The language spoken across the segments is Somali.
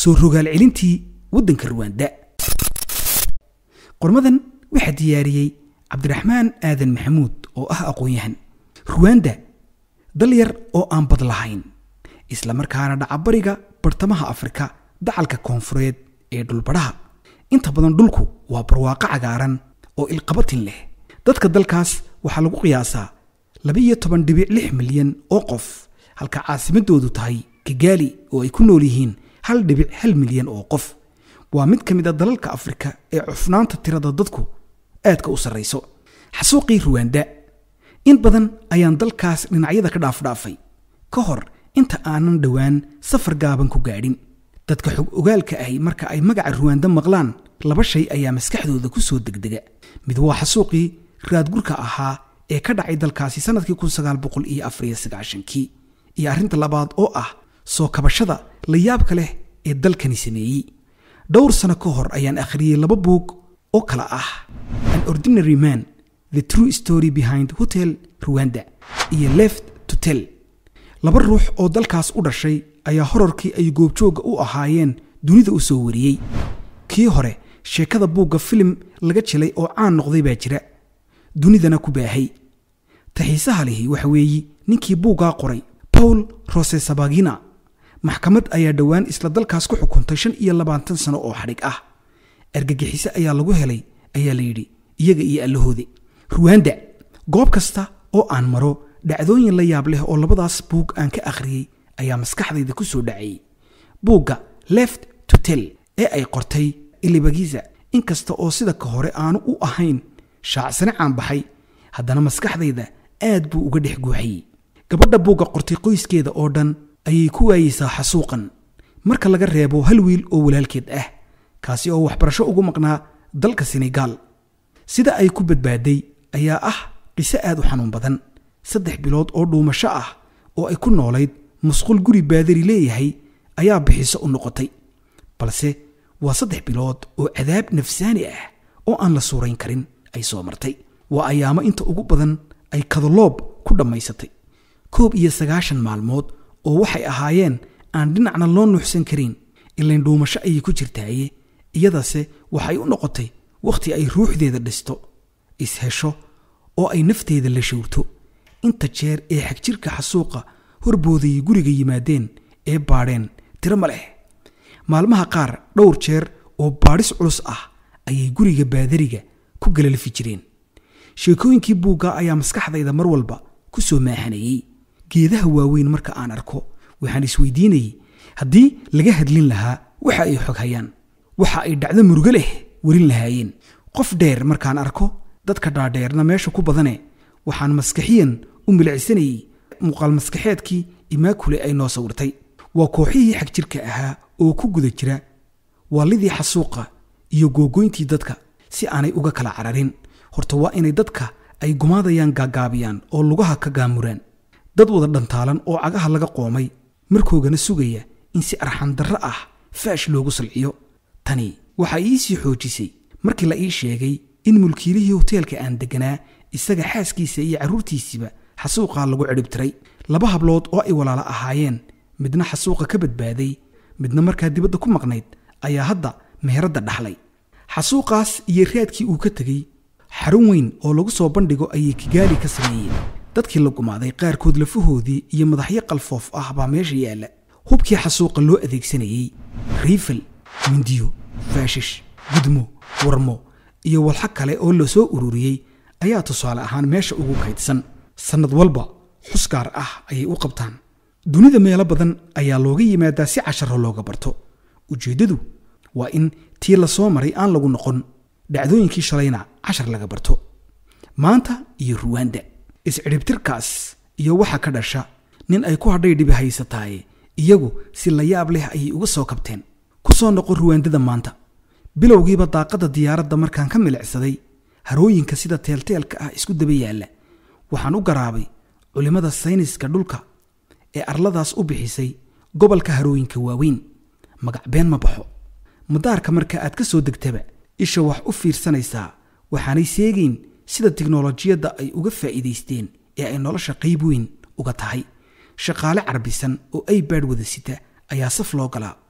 soo rogaal celintii waddanka ruwanda qormadan waxaa diyaariyey cabdiraxmaan aadan maxamuud oo ah aqoon-yahan ruwanda dal yar oo aan bad lahayn isla markaana dhacabariga bartamaha afrika dacalka koonfureed ee dhulbadhaha inta badan dhulku waa barwaaqo cagaaran oo ilqabatin leh dadka dalkaas waxaa lagu qiyaasaa labiiyo toban dhibic lix milyan oo qof halka caasimadoodu tahay kigaali oo ay ku nool yihiin hal dhibic hal milyan oo qof waa mid ka mid a dalalka afrika ee cufnaanta tirada dadku aadka u sarrayso xasuuqii ruwanda in badan ayaan dalkaas dhinacyada ka dhaafdhaafay ka hor inta aanan dhowaan safar gaaban ku gaadhin dadka xog ogaalka ahi marka ay magaca ruwanda maqlaan laba shay ayaa maskaxdooda ku soo degdega mid waa xasuuqii raadgurka ahaa ee ka dhacay dalkaasi sannadkii kun sagaal boqol iyo afariyo sagaashankii iyo arrinta labaad oo ah soo kabashada la yaabka leh ee dalkani sameeyey dhowr sano ka hor ayaan akhriyey laba buug oo kala ah an ordinary man the true story behind hotel ruwanda iyo left to tell laba ruux oo dalkaas u dhashay ayaa horarkii ay goobjoogga u ahaayeen dunida u soo wariyey kii hore sheekada buugga filim laga jelay oo caan noqday baa jira dunidana ku baahay taxiisaha lihi waxa weeye ninkii buuggaa qoray paul rosesabagina maxkamad ayaa dhowaan isla dalkaas ku xukuntay shan iyo labaatan sano oo xadhig ah argagixiso ayaa lagu helay ayaa la yidhi iyaga iyo allahoode ruwanda goob kasta oo aan maro dhacdooyin la yaab leh oo labadaas buug aan ka akhriyey ayaa maskaxdayda ku soo dhacayey buugga left to tell ee ay qortay ilibagiza inkasta oo sida ka hore aanu u ahayn shaacsane caan baxay haddana maskaxdayda aad buu uga dhex guuxayey gabadha buugga qortay qoyskeeda oo dhan ayay ku waayeysaa xasuuqan marka laga reebo hal wiil oo walaalkeed ah kaasi oo waxbarasho ugu maqnaa dalka senegaal sida ay ku badbaaday ayaa ah qiso aad u xanuun badan saddex bilood oo dhuumasho ah oo ay ku noolayd musqul guri baadari leeyahay ayaa bixiso u noqotay balse waa saddex bilood oo cadaab nafsaani ah oo aan la suurayn karin ay soo martay waa ayaamo inta ugu badan ay kadaloob ku dhammaysatay koob iyo sagaashan maalmood oo waxay ahaayeen aan dhinacna loo nuuxsan karin ilayn dhuumasho ayay ku jirtaaye iyadase waxay u noqotay wakhti ay ruuxdeeda dhisto ishesho oo ay nafteeda la showrto inta jeer ee xagjirka xasuuqa horboodayay guriga yimaadeen ee baadheen tiro ma leh maalmaha qaar dhowr jeer oo baadhis culus ah ayay guriga baadariga ku galalfi jireen sheekooyinkii buugga ayaa maskaxdayda mar walba ku soo maaxanayey geedaha waaweyn marka aan arko waxaan isweydiinayey haddii laga hadlin lahaa waxa ay xog hayaan waxa ay dhacdo murugo leh werin lahaayeen qof dheer markaan arko dadka dhaadheerna meesha ku badane waxaan maskaxiyan u milicsanayey muuqaal maskaxeedkii imaakule ay noo sawirtay waa kooxihii xagjirka ahaa oo ku guda jira waalidii xasuuqa iyo googoyntii dadka si aanay uga kala cararin horta waa inay dadka ay gumaadayaan gaagaabiyaan oo lugaha ka gaamuraan dad wada dhantaalan oo cagaha laga qoomay markoogana sugaya in si arxandarro ah faash loogu salciyo tani waxaa iisii xoojisay markii la ii sheegay in mulkiilihii hoteelka aan degganaa isaga xaaskiisa iyo carruurtiisiiba xasuuqaa lagu cidhibtiray laba hablood oo ay walaalo ahaayeen midna xasuuqa ka badbaaday midna markaa dibadda ku maqnayd ayaa hadda meheradda dhaxlay xasuuqaas iyo raadkii uu ka tegey xarun weyn oo lagu soo bandhigo ayay kigaali ka sameeyeen dadkii la gumaaday qaarkood lafahoodii iyo madaxyo qalfoof ah baa meesha yaalla hubkii xasuuqa loo adeegsanayey riifal mindiyo faashish gudmo warmo iyo walxo kale oo la soo ururiyey ayaa tusaale ahaan meesha ugu kaydsan sannad walba xus gaar ah ayay u qabtaan dunida meelo badan ayaa looga yimaadaa si casharo looga barto ujeeddadu waa in tii la soo maray aan lagu noqon dhacdooyinkii shalayna cashar laga barto maanta iyo ruwanda iscidhibtirkaas iyo waxa ka dhasha nin ay ku hadhay dhibi haysataaye iyagu si la yaab leh ayay uga soo kabteen ku soo noqo ruwaandada maanta bilowgiiba daaqadda diyaaradda markaan ka milicsaday harooyinka sida teelteelka ah isku daba yaalla waxaan u garaabay culimmada sayniska dhulka ee arladaas u bixisay gobolka harooyinka waaweyn magac been ma baxo madaarka marka aad ka soo degtaba isha wax u fiirsanaysaa waxaanay seegayn sida tiknolojiyadda ay uga faa'iidaysteen ee ay nolosha qayb weyn uga tahay shaqaale carbisan oo ay baadh wada sita ayaa saf loo galaa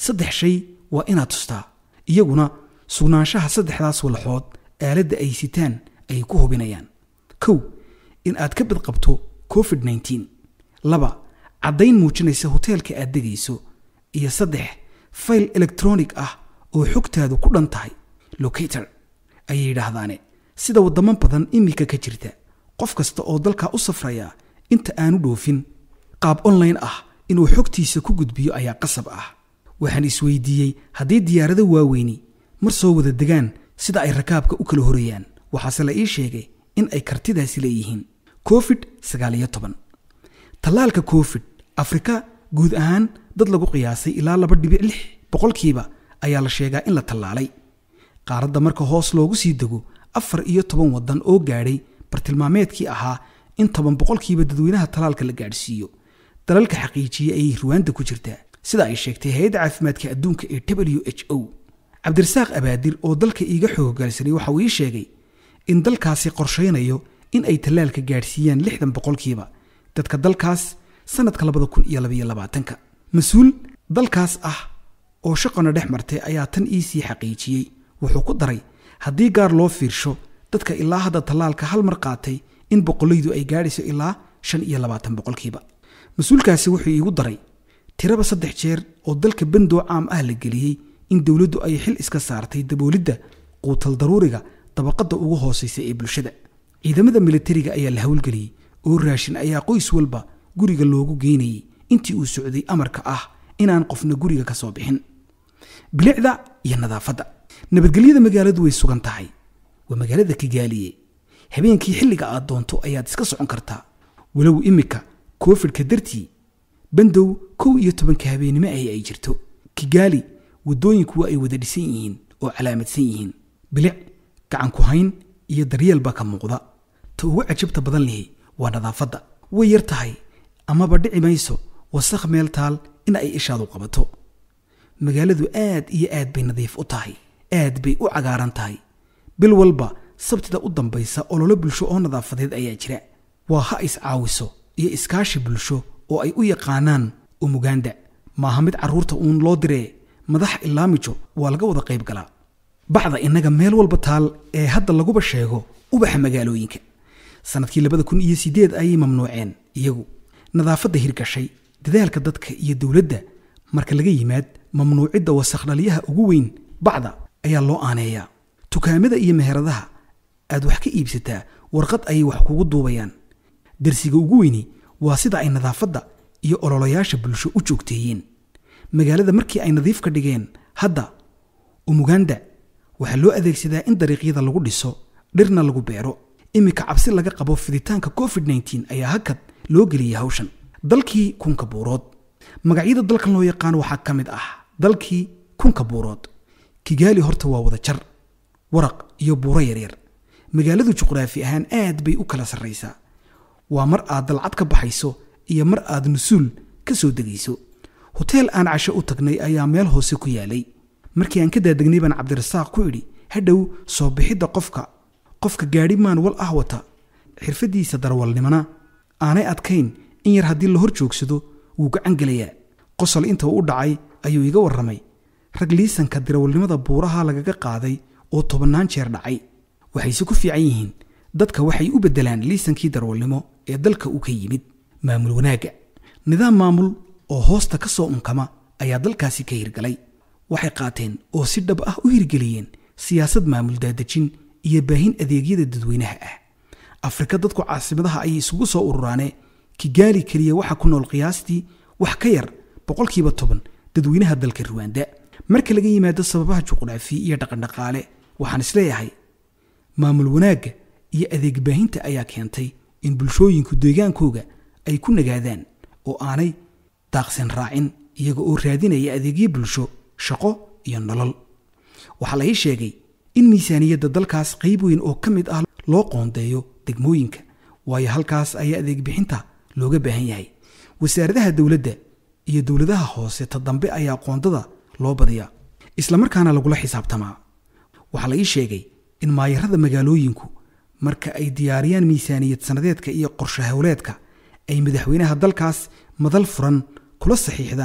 saddex shay waa inaad tustaa iyaguna sugnaanshaha saddexdaas walxood aaladda ay sitaan ay ku hubinayaan kow in aad ka badqabto covid nneteen laba caddayn muujinaysa hoteelka aad degayso iyo saddex fayl elektronig ah oo xogtaadu ku dhan tahay locator ayay yidhaahdaane sida waddamo badan iminka ka jirta qof kasta oo dalkaa u safraya inta aanu dhoofin qaab online ah inuu xogtiisa ku gudbiyo ayaa qasab ah waxaan isweydiiyey haddii diyaarado waaweyni mar soo wada degaan sida ay rakaabka u kala horayaan waxaase la ii sheegay in ay kartidaasi leeyihiin covid sagaaliyo toban tallaalka covid afrika guud ahaan dad lagu qiyaasay ilaa laba dhibic lix boqolkiiba ayaa la sheegaa in la tallaalay qaaradda marka hoos loogu sii dego afar iyo toban waddan oo gaadhay bartilmaameedkii ahaa in toban boqolkiiba dadweynaha tallaalka la gaadhsiiyo dalalka xaqiijiyey ayay ruwaanda ku jirtaa sida ay sheegtay hay-adda caafimaadka adduunka ee w h o cabdirasaaq abaadir oo dalka iiga xooggalsanay waxa uu ii sheegay in dalkaasi qorshaynayo in ay tallaalka gaadhsiiyaan lixdan boqolkiiba dadka dalkaas sannadka labada kun iyo labaiyo labaatanka mas-uul dalkaas ah oo shaqona dhex martay ayaa tan iisii xaqiijiyey wuxuu ku daray haddii gaar loo fiirsho dadka ilaa hadda tallaalka hal mar qaatay in boqolaydu ay gaadhayso ilaa shan iyo labaatan boqolkiiba mas-uulkaasi wuxuu iigu daray tiraba saddex jeer oo dalka bandoo caam ah la geliyey in dowladdu ay xil iska saartay daboolidda quutal daruuriga dabaqadda ugu hoosaysa ee bulshada ciidamada militariga ayaa la howlgeliyey oo raashin ayaa qoys walba guriga loogu geynayay intii uu socday amarka ah inaan qofna guriga ka soo bixin bilicda iyo nadaafadda nabadgelyada magaaladu way sugan tahay waa magaalada kigaaliye habeenkii xilliga aad doonto ayaad iska socon kartaa walow iminka koofidhka dartii bandow kow iyo tobanka habeennimo ahi ay jirto kigaali waddooyinku waa ay wada dhisan yihiin oo calaamadsan yihiin bilic gacan ku hayn iyo daryeel baa ka muuqda ta ugu cajabta badan lihi waa nadaafadda way yar tahay amaba dhici mayso wasakh meel taal in ay ishaadu qabato magaaladu aad iyo aad bay nadiif u tahay aad bay u cagaaran tahay bil walba sabtida u dambaysa ololo bulsho oo nadaafadeed ayaa jira waa ha iscaawiso iyo iskaashi bulsho oo ay u yaqaanaan umuganda maaha mid carruurta uun loo diree madax ilaamijo waa laga wada qayb galaa bacda innaga meel walba taal ee hadda laguba sheego ubaxa magaalooyinka sannadkii labada kun iyo siddeed ayay mamnuuceen iyagu nadaafadda hirgashay dadaalka dadka iyo dowladda marka laga yimaad mamnuucidda wasakhdhaliyaha ugu weyn bacda ayaa loo aaneeyaa tukaamada iyo meheradaha aad wax ka iibsataa warqad ayay wax kugu duubayaan darsiga ugu weyni waa sida ay nadaafadda iyo ololayaasha bulsho u joogteeyeen magaalada markii ay nadiif ka dhigeen hadda umuganda waxaa loo adeegsadaa in dariiqyada lagu dhiso dhirna lagu beero iminka cabsi laga qabo fiditaanka covid nneteen ayaa hakad loo geliyay hawshan dalkii kunka buurood magacyada dalkan loo yaqaan waxaa ka mid ah dalkii kunka buurood kigaali horta waa wada jar waraq iyo buuro yaryar magaaladu juqraafi ahaan aad bay u kala sarraysaa waa mar aad dalcad ka baxayso iyo mar aad nusuul ka soo degayso hoteel aan casho u tagnay ayaa meel hoose ku yaalay markii aan ka daadegnay baan cabdirasaaq ku idhi hadhow soo bixidda qofka qofka gaadhi maan wal ah wata xirfaddiisa darwalnimona aanay adkayn in yar haddii la hor joogsado wuu gacan gelayaa qosol inta u dhacay ayuu iga warramay rag liisanka darawalnimada buuraha lagaga qaaday oo tobannaan jeer dhacay waxayse ku fiican yihiin dadka waxay u beddelaan liisankii darwalnimo ee dalka uu ka yimid maamul wanaagga nidaam maamul oo hoosta ka soo unkama ayaa dalkaasi ka hirgalay waxay qaateen oo si dhab ah u hirgeliyeen siyaasad maamul daadejin iyo baahin adeegyada dadweynaha ah afrika dadku caasimadaha ayay isugu soo ururaane kigaali keliya waxaa ku nool qiyaastii wax ka yar boqolkiiba toban dadweynaha dalka ruwanda marka laga yimaado sababaha juqraafi iyo dhaqandhaqaale waxaan isleeyahay maamul wanaagga iyo adeeg baahinta ayaa keentay in bulshooyinku deegaankooga ay ku nagaadaan oo aanay daaqsan raacin iyaga oo raadinaya adeegyo bulsho shaqo iyo nolol waxaa la ii sheegay in miisaaniyadda dalkaas qayb weyn oo ka mid ah loo qoondeeyo degmooyinka waayo halkaas ayaa adeeg bixinta looga baahan yahay wasaaradaha dowladda iyo dowladaha hoose ta dambe ayaa qoondada loo badiyaa islamarkaana lagula xisaabtamaa waxaa la ii sheegay in maayarada magaalooyinku marka ay diyaariyaan miisaaniyad sannadeedka iyo qorshe howleedka ay madaxweynaha dalkaas madal furan kula saxiixdaan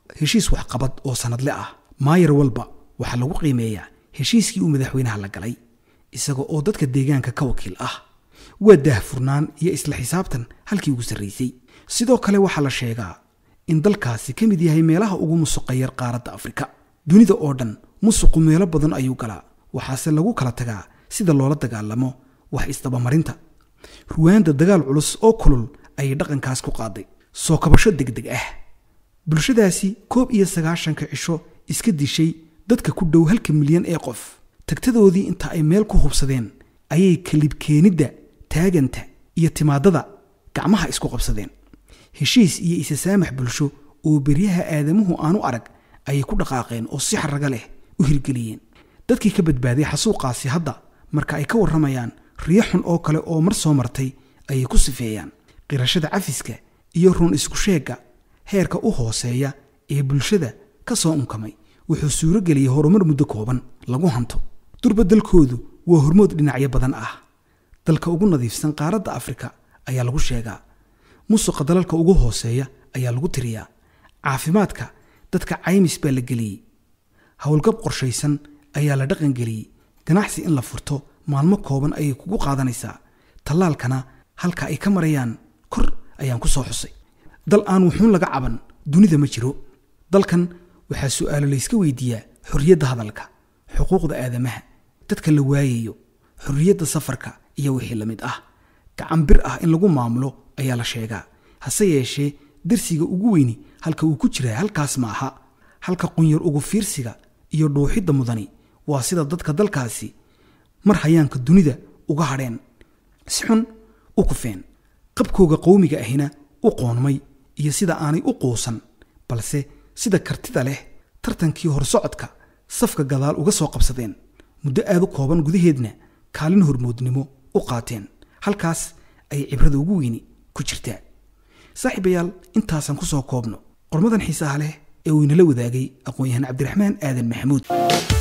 heshiis waxqabad oo sannadle ah maayar walba waxaa lagu qiimeeyaa heshiiskii uu madaxweynaha la galay isaga oo dadka deegaanka ka wakiil ah waa daahfurnaan iyo isla xisaabtan halkii ugu sarraysay sidoo kale waxaa la sheegaa in dalkaasi ka mid yahay meelaha ugu musuqa yar qaaradda afrika dunida oo dhan musuqu meelo badan ayuu galaa waxaase lagu kala tagaa sida loola dagaalamo wax isdabamarinta ruwaanda dagaal culus oo kulul ayay dhaqankaas ku qaaday soo kabasho degdeg ah bulshadaasi koob iyo sagaashanka cisho iska dishay dadka ku dhow halka milyan ee qof tagtadoodii inta ay meel ku hubsadeen ayay kalibkeenidda taaganta iyo timaadada gacmaha isku qabsadeen heshiis iyo isasaamax bulsho oo beryaha aadamuhu aanu arag ayay ku dhaqaaqeen oo si xarraga leh u hirgeliyeen dadkii ka badbaaday xasuuqaasi hadda marka ay ka warramayaan riyo xun oo kale oo mar soo martay ayay ku sifeeyaan qirashada cafiska iyo run isku sheegga heerka u hooseeya ee bulshada ka soo unkamay wuxuu suuro geliyey horumar muddo kooban lagu hanto durba dalkoodu waa hormood dhinacyo badan ah dalka ugu nadiifsan qaaradda afrika ayaa lagu sheegaa musuqa dalalka ugu hooseeya ayaa lagu tiriyaa caafimaadka dadka caymis baa la geliyey howlgab qorshaysan ayaa la dhaqangeliyey ganacsi in la furto maalmo kooban ayay kugu qaadanaysaa tallaalkana halka ay ka marayaan kor ayaan ku soo xusay dal aan wuxuun laga caban dunida ma jiro dalkan waxaa su'aalo layska weydiiyaa xorriyadda hadalka xuquuqda aadamaha dadka la waayayo xorriyadda safarka iyo wixii la mid ah gacan bir ah in lagu maamulo ayaa la sheegaa hase yeeshee darsiga ugu weyni halka uu ku jiraa halkaas ma aha halka qunyar ugu fiirsiga iyo dhuuxidda mudani waa sida dadka dalkaasi mar hayaanka dunida uga hadheen si xun u kufeen qabkooga qowmiga ahina u qoonmay iyo sida aanay u quusan balse sida kartida leh tartankii horsocodka safka gadaal uga soo qabsadeen muddo aad u kooban gudaheedna kaalin hormoodnimo u qaateen halkaas ayay cibrada ugu weyni ku jirtaa saaxiibayaal intaasaan ku soo koobno qormadan xiisaha leh ee uu inala wadaagay aqoon-yahaan cabdiraxmaan aadan maxamuud